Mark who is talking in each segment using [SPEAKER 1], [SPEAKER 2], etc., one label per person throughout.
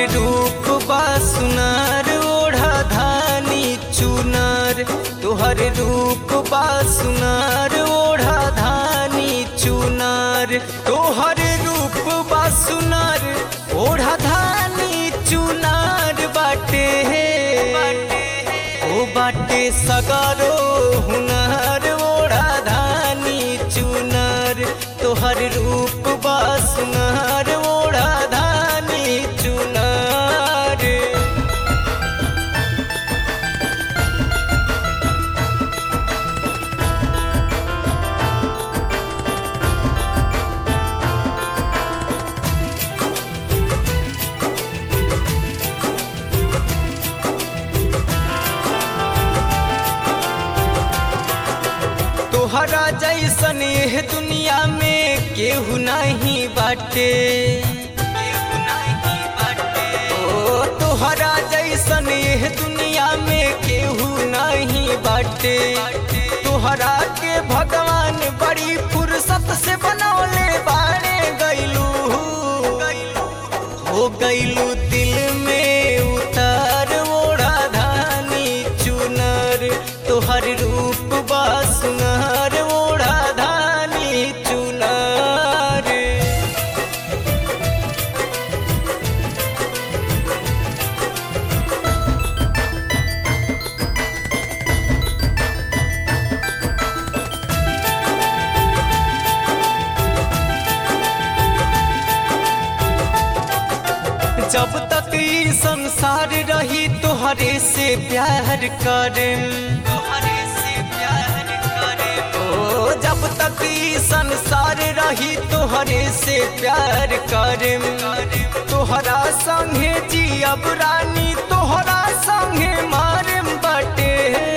[SPEAKER 1] रूप बा सुनार ओढ़ा धानी चुनार तोहर रूप बा सुनार ओढ़ा धानी चुनार तोहर रूप बा सुनार ओढ़ा धानी चुनार बाटे ओ बाटे सगारो हुनार ओढ़ा धानी चुनार तोहर रूप बा सुनार ओढ़ा धानी चुनार तोहरा जैसन एह दुनिया में केहू नहीं बाटे ओ तोहरा जैसन एह दुनिया में केहू नहीं बाटे तोहरा के भगवान बड़ी फुर्सत से बनौले बाड़े गैलू हो गैलू दिल में उतार ओढ़ा धानी चुनर तोहर रूप बा सुनार ओढ़ा धानी चुनार जब तक ई संसार रही तोहरे से प्यार करें तोहरे से प्यार करें ओ जब तक ई संसार रही तोहरे से प्यार करें तोहरा संगे जियब रानी तोहरा संगे मारे बटे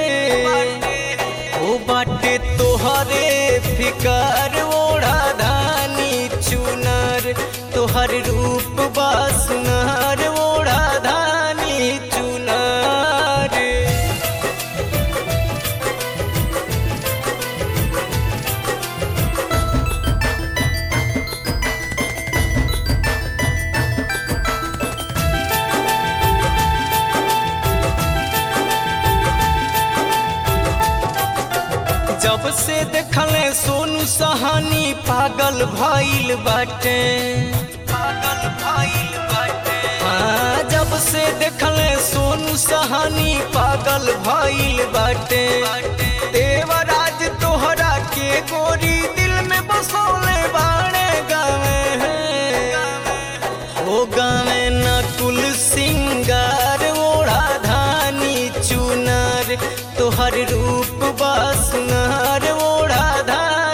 [SPEAKER 1] ओ बाटे तोहरे फिकर ओढ़ा धानी चुनर तोहर रूप बा सुनार ओढ़ा धानी चुनर जब से देखले सोनू सहानी पागल भइल बाटे पागल भइल बाटे हाँ जब से देखले सोनू सहानी पागल भइल बाटे देवराज तोहरा के गोरी दिल में बसौले बाणे गावे ओ गावे नकुल सिंगार ओढ़ा धानी चुनर तोहर रूप बा सुनार ओढ़ा धानी